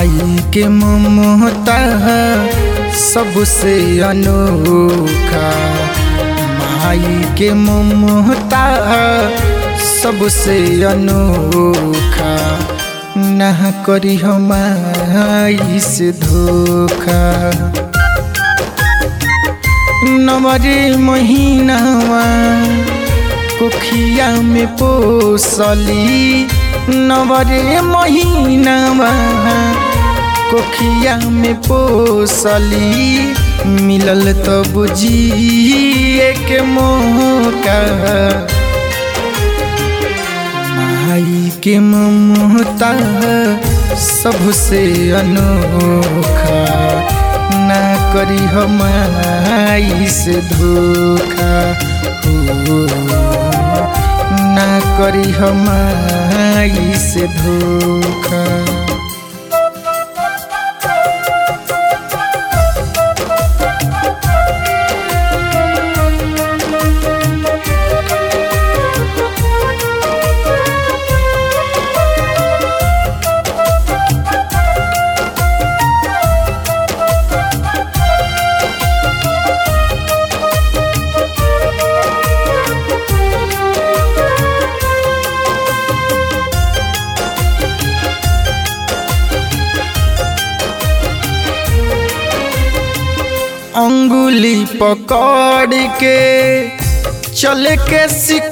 माई के ममता सबसे अनोखा माई के ममता सबसे अनोखा ना करी हमारी से धोखा नवरे महीनावा कोखिया में पोसली नवरे महीनावा कोखिया में पोसली मिलल तो बुझिए के मौका माई के ममता सबसे अनोखा ना करी हमारी से धोखा हो ना करी हमारी से धोखा अंगुली पकड़ के चल के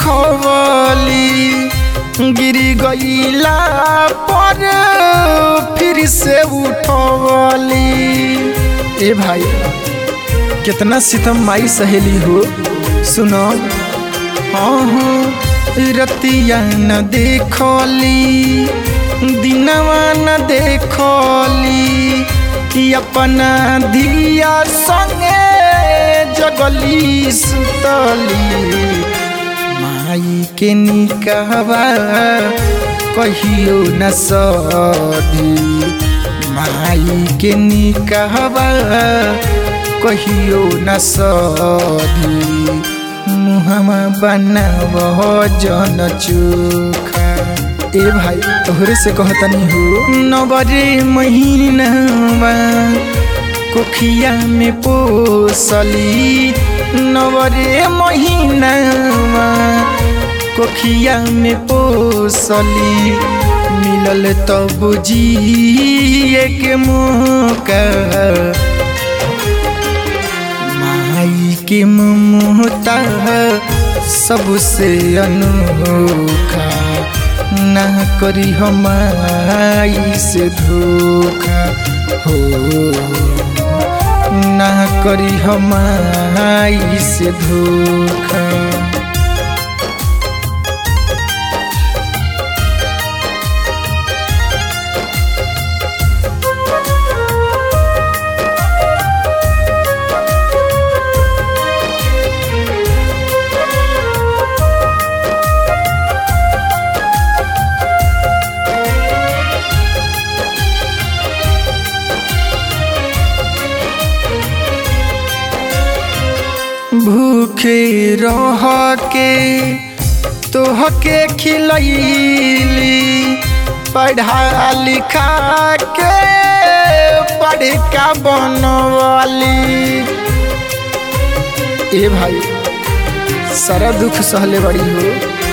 सिखवली गिरी गईला पर फिर से उठवली ए भाई कितना सितम माई सहेली हो सुनो हाँ हाँ रतिया न देखली दिनवा न देखली अपना धिया संगे जगली सुतली माई के निकहवा कहियो न सधी माई के निकहवा कहियो न सधी मुहमा बनाव जन चोखा ए भाई तोहरे से कहतनी हो नवरे महीनावा कोखिया में पोसली नवरे महीनावा कोखिया में पोसली मिलल तो बुझिए के मौका माई के ममता सबसे अनोखा ना करी हमारी से धोखा हो ना करी हमारी से धोखा भूखे रह के तोहके खिलैली पढ़ा लिखा के पढ़ का बनवाली ए भाई सारा दुख सहले बड़ी हो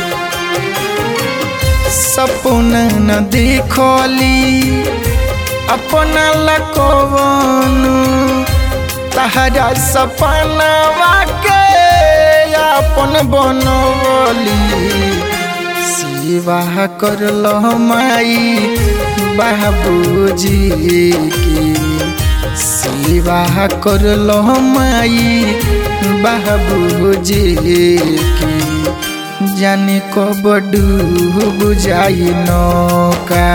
सपना न देखली अपना लकवन तहरा सपनावा के अपन बनवली सेवा करल माई बाबूजी की सेवा करल माई बाबूजी की जाने कब डूब जाई नौका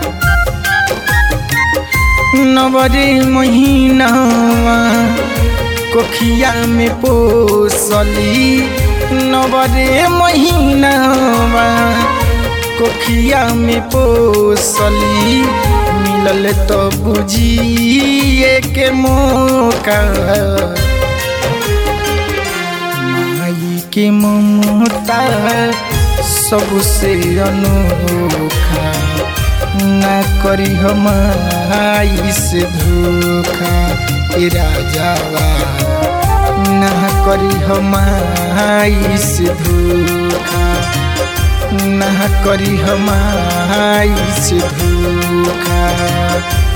नवरे महीनावा कोखिया में पोसली नवरे महीनावा कोखिया में पोसली मिलल तो बुझिए के मौका माई के ममता सबसे अनोखा ना करी हम से धोखा ए राजावा ना करी हम से धोखा ना करी हम से धोखा